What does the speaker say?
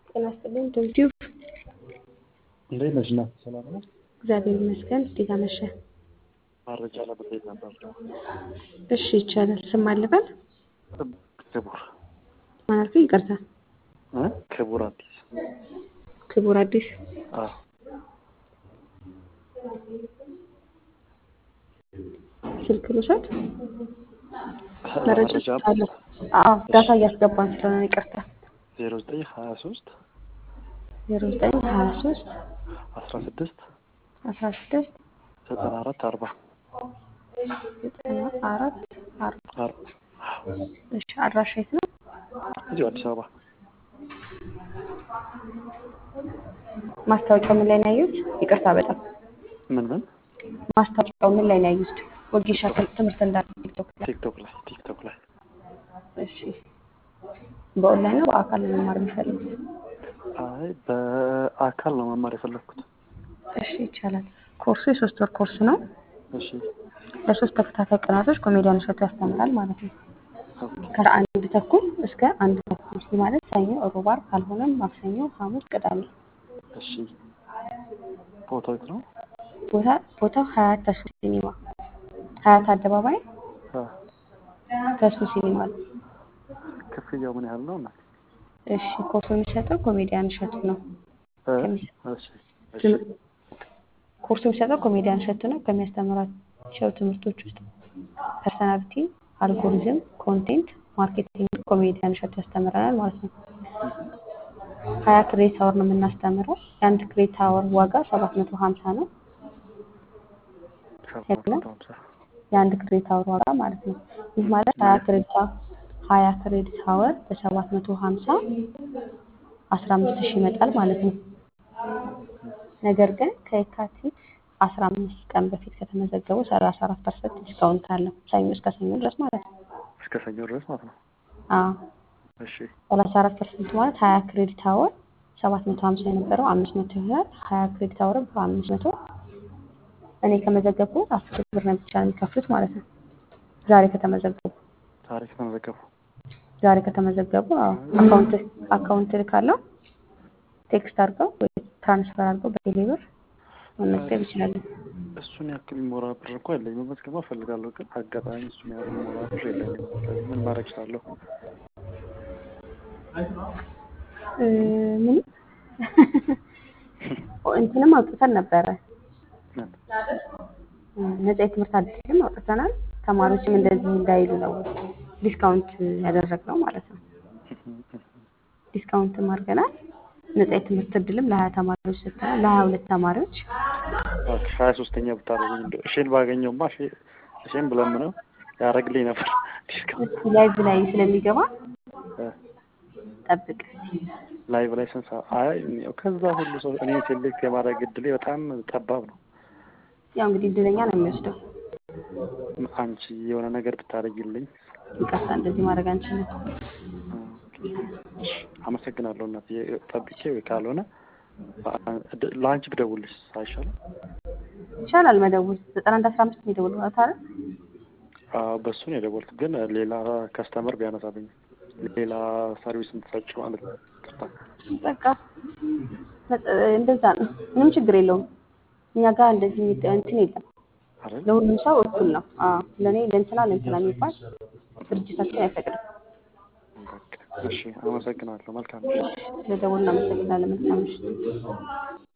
ጤና ይስጥልኝ ዩቲዩብ እንዴት ነሽ? እናት ሰላም ነው? እግዚአብሔር ይመስገን። እንዴት አመሸ? መረጃ ለመጠየቅ ነበር። እሺ ይቻላል። ስም አልበል ክቡር ማን አልከኝ? ይቅርታ። እ ክቡር አዲስ ክቡር አዲስ አዎ ስልክ ልውሰድ። መረጃ መረጃ አለ። አዎ ዳታ እያስገባን ስለሆነ ይቅርታ። ዜሮ ዘጠኝ ሀያ ሶስት ዜሮ ዘጠኝ ሀያ ሶስት አስራ ስድስት አስራ ስድስት ዘጠና አራት አርባ ዘጠና አራት አርባ አርባ እሺ አድራሻ የት ነው? እዚሁ አዲስ አበባ ማስታወቂያው ምን ላይ ነው ያዩት? ይቅርታ በጣም ምን ምን ማስታወቂያው ምን ላይ ነው ያዩት? ወጌሻ ትምህርት እንዳለ ቲክቶክ ላይ። ቲክቶክ ላይ ቲክቶክ ላይ እሺ በኦንላይን ነው በአካል ነው መማር የሚፈልጉት? አይ በአካል ነው መማር የፈለግኩት። እሺ ይቻላል። ኮርሱ የሶስት ወር ኮርስ ነው። እሺ ለሶስት ተከታታይ ቀናቶች ኮሜዲያን እሸቱ ያስተምራል ማለት ነው። ኦኬ ከአንድ ተኩል እስከ አንድ ተኩል ይህ ማለት ሰኞ፣ ሮብ፣ ዓርብ ካልሆነም ማክሰኞ፣ ሐሙስ፣ ቅዳሜ። እሺ ቦታው የት ነው? ቦታ ቦታው ሀያት ተስፉ ሲኒማ ሀያት አደባባይ አ ተስፉ ሲኒማ ነው። ክፍያው ምን ያህል ነው? እናት እሺ ኮርሱ የሚሰጠው ኮሜዲያን እሸቱ ነው። እ ከሚ- እሺ እሺ ትም- ኮርሱ የሚሰጠው ኮሜዲያን እሸቱ ነው። ከሚያስተምራቸው ትምህርቶች ውስጥ ፐርሰናሊቲ፣ አልጎሪዝም፣ ኮንቴንት ማርኬቲንግ ኮሜዲያን እሸቱ ያስተምረናል ማለት ነው። ሀያ ክሬት አወር ነው የምናስተምረው። የአንድ ክሬት አወር ዋጋ ሰባት መቶ ሀምሳ ነው። ሰባት መቶ ሀምሳ የአንድ ክሬት አወር ዋጋ ማለት ነው። ይህ ማለት ሀያ ክሬት ሀያ ክሬዲት አወር በሰባት መቶ ሀምሳ አስራ አምስት ሺህ ይመጣል ማለት ነው። ነገር ግን ከየካቲት አስራ አምስት ቀን በፊት ከተመዘገቡ ሰላሳ አራት ፐርሰንት ዲስካውንት አለው። ሰኞ እስከ ሰኞ ድረስ ማለት ነው። እስከ ሰኞ ድረስ ማለት ነው። አዎ እሺ ሰላሳ አራት ፐርሰንት ማለት ሀያ ክሬዲት አወር ሰባት መቶ ሀምሳ የነበረው አምስት መቶ ይሆናል። ሀያ ክሬዲት አወር በአምስት መቶ እኔ ከመዘገብኩ አስር ብር ነው ብቻ ነው የሚከፍሉት ማለት ነው። ዛሬ ከተመዘገቡ ታሪክ ተመዘገቡ። ዛሬ ከተመዘገቡ አዎ አካውንት አካውንት ልካለው ቴክስት አድርገው ወይ ትራንስፈር አድርገው በቴሌ ብር መመዝገብ ይችላሉ። እሱን ያክል የሚሞራ ብር እኮ የለኝም። መመዝገብ እፈልጋለሁ፣ ግን አጋጣሚ እሱን ያህል የሚሞራ ብር የለኝም። ስለዚህ ምን ማድረግ እችላለሁ? እ ምን እንትንም አውጥተን ነበረ ምን? እ ነጻ የትምህርት አድልም አውጥተናል። ተማሪዎችም እንደዚህ እንዳይሉ ነው ዲስካውንት ያደረግነው ማለት ነው። ዲስካውንትም አድርገናል። ነጻ የትምህርት እድልም ለሀያ ተማሪዎች ሰጥተናል። ለሀያ ሁለት ተማሪዎች እባክህ ሀያ ሶስተኛ ብታደርጉኝ እንደው እሺን ባገኘውማ እሺ- እሺን ብለምነው ያደርግልኝ ነበር። ዲስካውንት እስኪ ላይቭ ላይ ስለሚገባ እ ጠብቅ። ላይቭ ላይ ስንት ሰዓት? አይ ያው ከዛ ሁሉ ሰው እኔ ሴሌክት የማድረግ እድሌ በጣም ጠባብ ነው። ያው እንግዲህ እድለኛ ነው የሚወስደው። አንቺ የሆነ ነገር ብታደርጊልኝ ይቅርታ እንደዚህ ማድረግ አንችልም። እሺ፣ አመሰግናለሁ እናትዬ። ጠብቄ ወይ ካልሆነ እ- ለአንቺ ብደውልሽ አይሻልም? ይቻላል መደወል ዘጠና አንድ አስራ አምስት የሚደውል ማለት አይደል? አዎ፣ በሱ ነው የደወልኩት፣ ግን ሌላ ከስተመር ቢያነሳብኝ ሌላ ሰርቪስ የምትሰጪ ማለት ነው። ይቅርታ። በቃ በ- እንደዛ ነው። ምንም ችግር የለውም። እኛ ጋር እንደዚህ የሚደ- እንትን የለም። አይደል? ለሁሉም ሰው እኩል ነው። አዎ ለእኔ ለእንትና ለእንትና የሚባል ድርጅታችን አይፈቅድም። በቃ እሺ፣ አመሰግናለሁ። መልካም ስለደወልን እናመሰግናለን። መልካም ምሽት።